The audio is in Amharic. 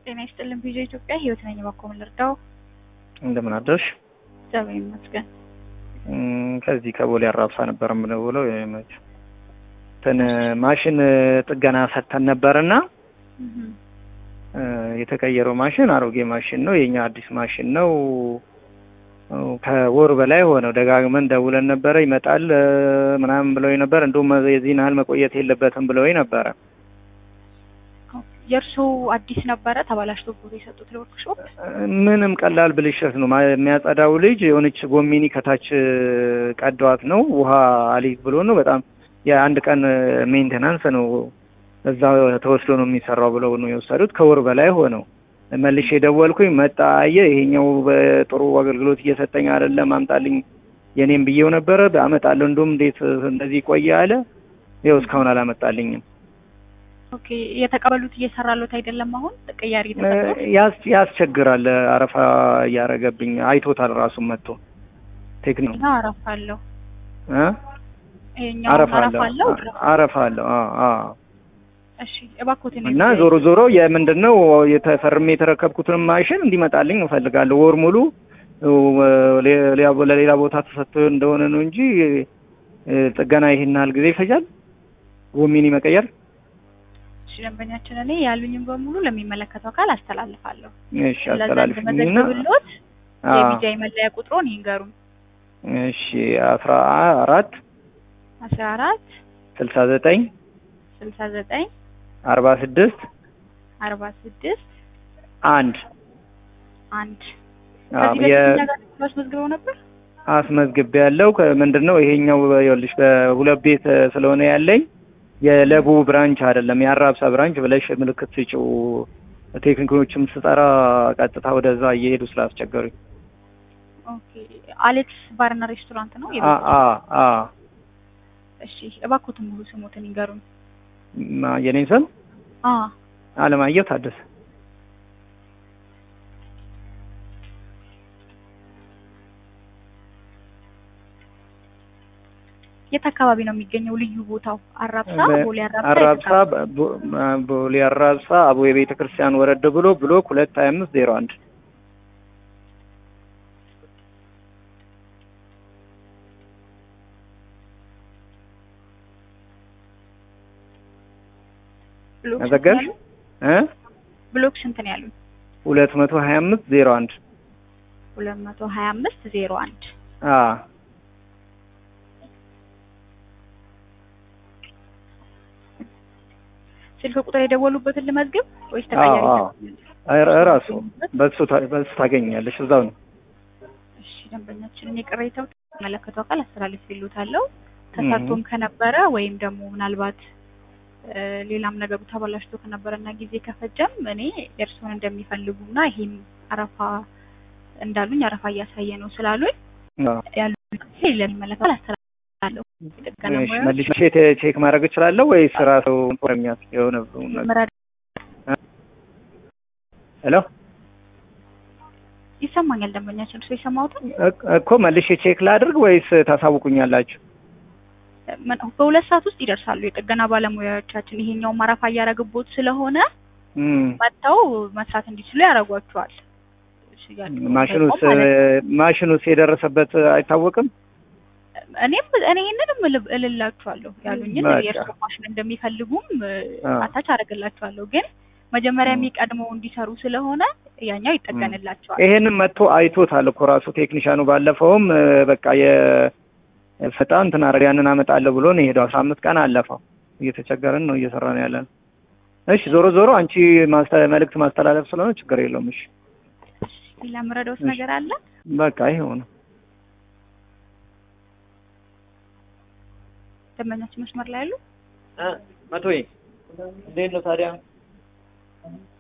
ጤና ይስጥልን ቪዲዮ ኢትዮጵያ ህይወት ነኝ። እባክዎ ምን ልርዳው? እንደምን አደርሽ? እግዚአብሔር ይመስገን። እም፣ ከዚህ ከቦሌ አራብሳ ነበር የምደውለው። የመች እንትን ማሽን ጥገና ሰጥተን ነበርና እህ እ፣ የተቀየረው ማሽን አሮጌ ማሽን ነው። የኛ አዲስ ማሽን ነው። ከወር በላይ ሆነው ደጋግመን ደውለን ነበረ። ይመጣል እ፣ ምናምን ብለው ነበር። እንዲሁም የዚህን ያህል መቆየት የለበትም ብለው ነበረ። የእርሶ አዲስ ነበረ ተበላሽቶ ብሎ የሰጡት ለወርክሾፕ? ምንም ቀላል ብልሽት ነው። ማ- የሚያጸዳው ልጅ የሆነች ጎሚኒ ከታች ቀዷት ነው። ውሃ አሊት ብሎ ነው። በጣም የአንድ ቀን ሜንቴናንስ ነው። እዛ ተወስዶ ነው የሚሰራው ብለው ነው የወሰዱት። ከወር በላይ ሆነው መልሼ ደወልኩኝ። መጣ አየ፣ ይሄኛው በጥሩ አገልግሎት እየሰጠኝ አይደለም፣ አምጣልኝ የኔም ብዬው ነበረ። አመጣለሁ እንደውም እንዴት እንደዚህ ቆየ አለ። ይኸው እስካሁን አላመጣልኝም። ኦኬ የተቀበሉት እየሰራሉት አይደለም። አሁን ቅያሪ ተሰጥቶት ያስ ያስቸግራል። አረፋ እያረገብኝ አይቶታል። ራሱን መጥቶ ቴክኒክ እና አረፋ አለው እ ይሄኛው አረፋ አረፋ አለው አለው። አረፋ አለው። አዎ አዎ። እሺ እባክዎትን እና ዞሮ ዞሮ የምንድን ነው የተፈርሜ የተረከብኩትን ማሽን እንዲመጣልኝ እፈልጋለሁ። ወር ሙሉ ሌላ ለሌላ ቦታ ተሰጥቶ እንደሆነ ነው እንጂ እ፣ ጥገና ይሄን ያህል ጊዜ ይፈጃል። ጎሚኒ መቀየር እሺ ደንበኛችን እኔ ያሉኝም በሙሉ ለሚመለከተው አካል አስተላልፋለሁ። እሺ፣ ለዛ አስተላልፍኝና እንድመዘግብልዎት አዎ። የቢጃይ መለያ ቁጥሮን ይንገሩን። እሺ፣ አስራ አራት አስራ አራት ስልሳ ዘጠኝ ስልሳ ዘጠኝ አርባ ስድስት አርባ ስድስት አንድ አንድ አዎ፣ ከዚህ የ በፊት እኛ ጋር አስመዝግበው ነበር። አስመዝግቤ ያለው ምንድን ነው ይሄኛው ይኸውልሽ በሁለት ቤት ስለሆነ ያለኝ የለቡ ብራንች አይደለም የአራብሳ ብራንች ብለሽ ምልክት ስጪው ቴክኒኮችም ስጠራ ቀጥታ ወደዛ እየሄዱ ስላስቸገሩኝ ኦኬ አሌክስ ባርና ሬስቶራንት ነው። አ የቤት አ አ እሺ እባክዎትን ሙሉ ስሞትን ይንገሩን። ማ- የኔን ስም አ አለማየሁ ታደሰ የት አካባቢ ነው የሚገኘው? ልዩ ቦታው አራብሳ፣ ቦሌ አራብሳ። አራብሳ ቦ- ቦሌ አራብሳ አቦ የቤተ ክርስቲያን ወረድ ብሎ ብሎክ ሁለት ሀያ አምስት ዜሮ አንድ ብሎክ ስንት መዘገብሽ ነው ያሉኝ? እ ብሎክ ስንት ነው ያሉኝ? ሁለት መቶ ሀያ አምስት ዜሮ አንድ ሁለት መቶ ሀያ አምስት ዜሮ አንድ አ ስልክ ቁጥር የደወሉበትን ልመዝግብ ወይስ አዎ ተቀያሪ? አዎ ኧረ- እራሱ በሱ ታ- በሱ ታገኛለሽ እዛው ነው እሺ ደንበኛችንን የቅሬታው መለከቱ አካል አስተላልፍ ይሉታለሁ። ተሰርቶም ከነበረ ወይም ደግሞ ምናልባት እ፣ ሌላም ነገሩ ተበላሽቶ ከነበረና ጊዜ ከፈጀም እኔ እርስዎን እንደሚፈልጉና ይሄም አረፋ እንዳሉኝ አረፋ እያሳየ ነው ስላሉኝ አዎ ያሉ ለሚመለከቱ አስተላልፋለሁ። የጥገና እሺ ሙያዎች መልሼ ቼ- ቼክ ማድረግ እችላለሁ ወይስ ራሱ ፕሮሚያስ የሆነ ነገር መረዳ ሄሎ ይሰማኛል። ደንበኛችን እርስዎ የሰማሁትን እክ- እኮ መልሼ ቼክ ላድርግ ወይስ ታሳውቁኛላችሁ? ምን- በሁለት ሰዓት ውስጥ ይደርሳሉ የጥገና ባለሙያዎቻችን። ይሄኛው አረፋ እያረግቦት ስለሆነ እም፣ መጥተው መስራት እንዲችሉ ያደርጓቸዋል። ሽያጭ ማሽኑስ ማለት ነው። ማሽኑስ የደረሰበት አይታወቅም? እኔም እኔ ይህንንም እል- እልላችኋለሁ ያሉኝን በቃ። የእርሶ ማሽን እንደሚፈልጉም አዎ። አታች አደርግላችኋለሁ። ግን መጀመሪያ የሚቀድመው እንዲሰሩ ስለሆነ ያኛው ይጠገንላቸዋል። ይሄንን መጥቶ አይቶታል እኮ ራሱ ቴክኒሻኑ። ባለፈውም እ፣ በቃ የፈጣን እንትን አደረገ ያንን አመጣለሁ ብሎ ነው የሄደው። አስራ አምስት ቀን አለፈው። እየተቸገረን ነው እየሰራን ያለን። እሺ ዞሮ ዞሮ አንቺ ማስተ- መልእክት ማስተላለፍ ስለሆነ ችግር የለውም። እሺ ሌላ የምረዳውት እሺ። ነገር አለ? በቃ ይሄው ነው። ደንበኛችን መስመር ላይ ያሉ መቶ እንዴት ነው ታዲያ?